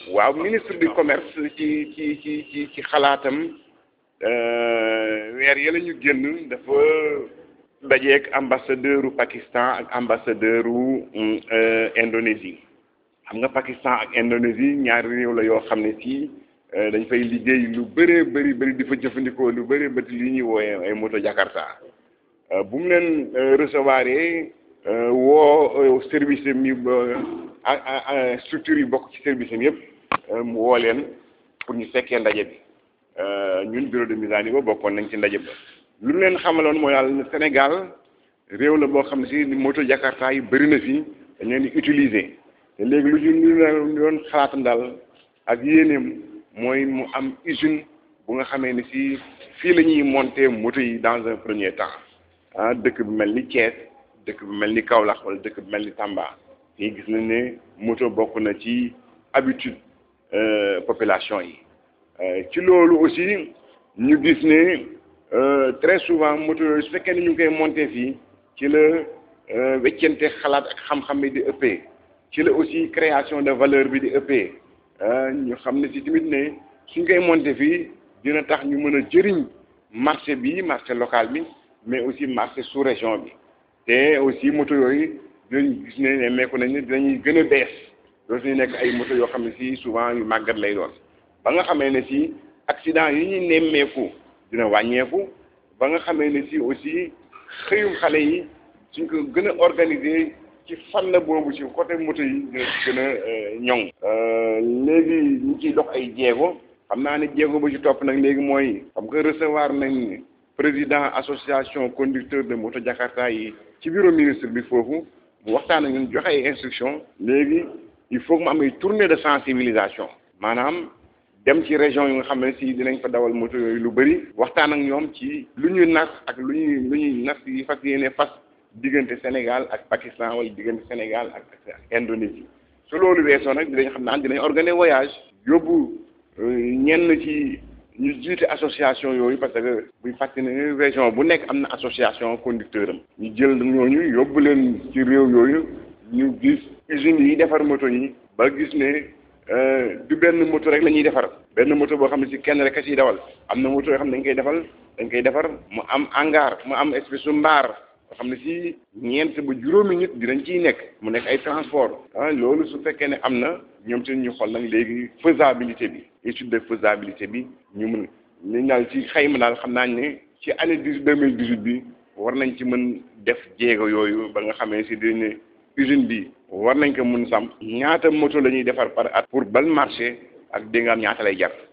waaw ministre du commerce ci ci ci ci ci xalaatam weer yële ñu génn dafa dajeek ambassadeur u Pakistan ak ambassadeur u Indonésie xam nga Pakistan ak Indonésie ñaari réew la yoo xam ne ci dañ fay liggéey lu bëree bëri bëri di fa jëfandikoo lu bëree bëri li ñuy wooye ay moto Jakarta bu mu leen recevoir woo service mi structure yi bokk ci service am yëpp mu woo leen pour ñu fekkee ndaje bi ñun bureau de mise à niveau bokkoon nañ ci ndaje ba lu mu leen xamaloon mooy daal Sénégal réew la boo xam ne si moto Jakarta yi bëri na fi dañ leen di utiliser te léegi lu ñu lu doon xalaatam daal ak yéeneem mooy mu am usine bu nga xamee ne si fii la ñuy monter moto yi dans un premier temps ah dëkk bu mel ni Thiès dëkk bu mel ni Kaolack wala dëkk bu mel ni Tamba fii gis nañ ne moto bokk na ci habitude population yi ci loolu aussi ñu gis ne très souvent moto yooyu su fekkee ne ñu ngi koy monter fii ci la weccente xalaat ak xam-xam bi di ëppee ci la aussi création de valeur bi di ëppee ñu xam ne si tamit ne suñ koy monter fii dina tax ñu mën a jëriñ marché bi marché local bi mais aussi marché sous région bi te aussi moto yooyu dinañ gis ne nemmeeku nañ ne dinañuy gën a bees dootu ñu nekk ay moto yoo xam ne si souvent yu màggat lay doon ba nga xamee ne si accident yi ñuy nemmeeku dina wàññeeku ba nga xamee ne si aussi xëyum xale yi suñ ko gën a organiser ci fànn boobu ci côté moto yi dina ci gën a ñoŋ léegi ñu ciy dox ay jéego xam naa ne jéego ba ci topp nag léegi mooy xam nga recevoir nañ président association conducteur de moto Jakarta yi ci bureau ministre bi foofu mu waxtaan ak ñun joxe ay instruction léegi il faut que mu am ay tournée de sensibilisation maanaam dem ci région yi nga xam ne si dinañ fa dawal moto yooyu lu bëri waxtaan ak ñoom ci lu ñuy nas ak lu ñuy lu ñuy nas yi fas yéene fas diggante Sénégal ak Pakistan wala diggante Sénégal ak Indonésie su loolu weesoo nag dinañ xam naan dinañ organiser voyage yóbbu ñenn ci ñu jiite association yooyu parce que buy fàttali ne région bu nekk am na association conducteur am ñu jël ñooñu yóbbu leen ci réew yooyu ñu gis usines yi defar moto yi ba gis ne du benn moto rek la ñuy defar benn moto boo xam ne si kenn rek a ciy dawal am na moto yoo xam ne dañ koy defal dañ koy defar mu am hangar mu am espèce su mbaar boo xam ne si ñeent ba juróomi nit dinañ ciy nekk mu nekk ay transport ah loolu su fekkee ne am na ñoom seen ñu xool nag léegi faisabilité bi étude de faisabilité bi ñu mun li daal ci xayma daal xam naa ne ci année dix deux mille dix huit bi war nañ ci mën def jéego yooyu ba nga xamee si dinañ usine bi war nañ ko mun sam ñaata moto la ñuy defar par at pour bal marché ak dégg nga am ñaata lay jar